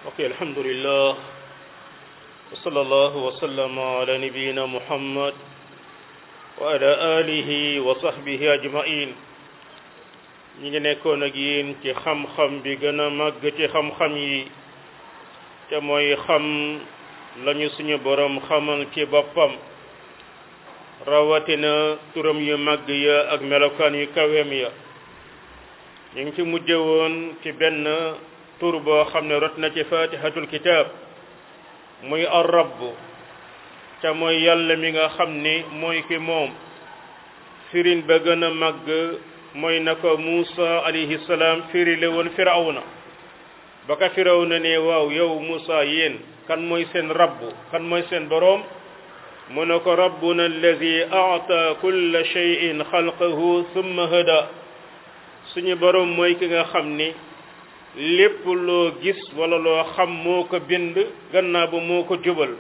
ok alhamdulillah wa sallallahu wa sallama ala nabiyina muhammad wa ala alihi wa sahbihi ajmain ñi ngi nekkoon ak yéen ci xam-xam bi gën a màgg ci xam-xam yi te mooy xam lañu suñu borom xamal ci boppam rawatina turam yu màgg ya ak melokaan yu kaweem ya ñu ngi ci mujje woon ci benn tur boo xam ne rot na ci fatihatul kitab muy ar-rabb te mooy yàlla mi nga xam ni mooy ki moom firin ba gën a màgg mooy na ko Muusa alayhi salaam firi le woon firawna ba ka firawna ne waaw yow Muusa yéen kan mooy seen rabb kan mooy seen boroom mu ne ko rabbuna alladi aata kulla shay'in xalqahu thumma hada suñu boroom mooy ki nga xam ni lépp loo gis wala loo xam moo ko bind gannaaw ba moo ko jubal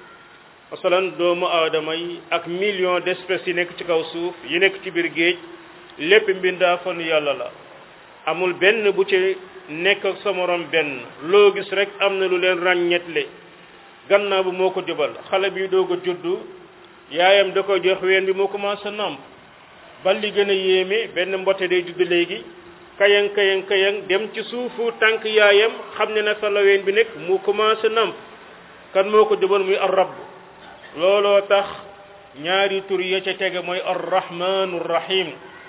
masalan doomu aadama yi ak million d'espèces yi nekk ci kaw suuf yi nekk ci biir géej lépp mbindaa fanu yàlla la amul benn bu ci nekk ak sa morom benn loo gis rek am na lu leen ràññetle gannaaw ba moo ko jubal xale bi doog a juddu yaayam da ko jox ween bi moo commencé namp bal li gën a yéeme benn mbote day judd léegi kayang kayang kayang dem ci suufu tànk yaayam xam ne na fa la ween bi nekk mu commencé namp kan moo ko jubal muy ar-rabb looloo tax ñaari tur ya ca tege mooy ar-rahmanu rahim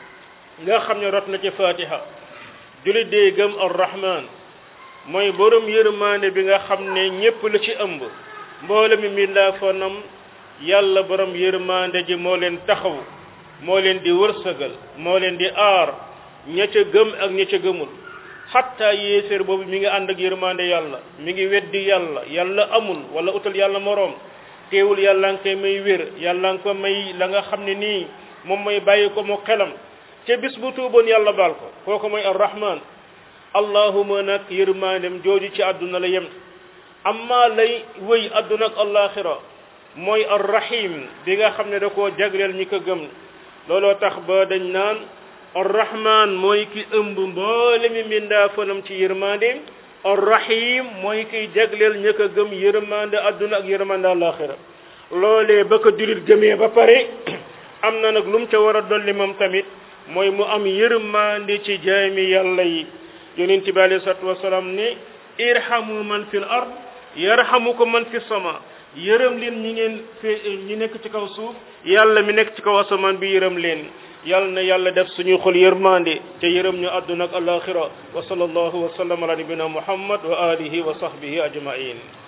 nga xam ne rot na ci fatiha jullit dee gëm ar-rahman mooy borom yërmaande bi nga xam ne ñépp la ci ëmb mboole mi mbindaa fanam yàlla borom yërmaande ji moo leen taxaw moo leen di wërsëgal moo leen di aar ña ca gëm ak ña ca gëmul xatta yéeféer boobu mi ngi ànd ak yërmaande yàlla mi ngi weddi yàlla yàlla amul wala utal yàlla moroom teewul yàlla nga koy may wér yàlla nga ko may la nga xam ne nii moom mooy bàyyi ko mu xelam ca bis bu tuuboon yàlla baal ko kooku mooy arrahman allahuma nag yërmaandem jooju ci àdduna la yem amma lay wëy àdduna ak alaxira mooy arrahim bi nga xam ne da koo jagleel ñi ko gëm looloo tax ba dañ naan arrahman mooy ki ëmb mboole mi mbindaa fanam ci yërmandeem arrahim mooy kiy jagleel ña ko gëm yërmande àdduna ak yërmande alaxira loolee ba ko julit gëmee ba pare am na nag lu mu ca war a dolli moom tamit mooy mu am yërmande ci jaami yàlla yi yonent bi alayhi salaatu wasalaam ne irhamu man fil ard yarhamukum man fi sama yërëm leen ñi ngeen fi ñi nekk ci kaw suuf yàlla mi nekk ci kaw asamaan bi yërëm leen yàlla na yàlla def suñu xol yërmande te yërëm ñu àdduna ak alaxira wa sallallahu wa sallam ala nabina muhammad wa alihi wa sahbihi ajmain